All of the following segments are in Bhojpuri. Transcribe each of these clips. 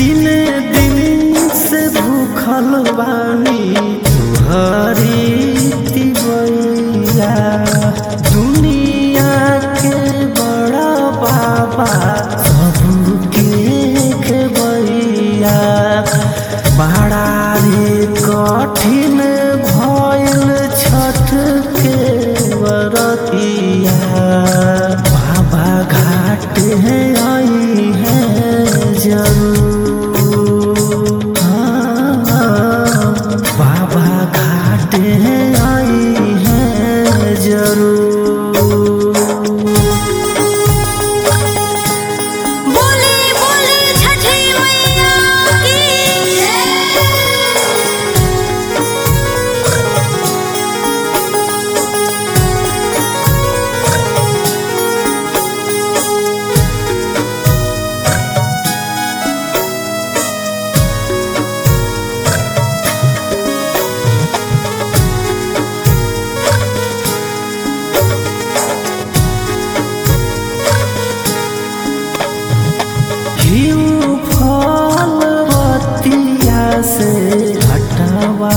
तीन दिन से भूखल बानी तुहरी तिवैया दुनिया के बड़ा बाबा सबके खेबैया बड़ा रे कठिन भइल छठ के बरतिया बाबा घाट है आई है जरूर हाँ, बाबा घाट है आई है जरूर बोले बोले छठी मैया की घिउ फल बतिया से हटवा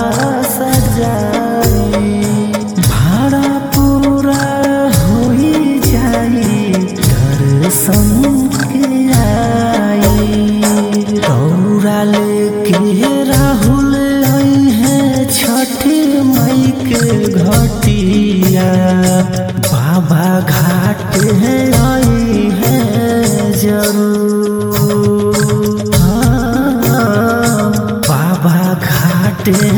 सजाई भाड़ा पूरा होई जाई दर्शन के आई रौरा लेके राहुल आई है छठी मई के घटिया बाबा घाट है आई है जरूर हाँ, बाबा घाट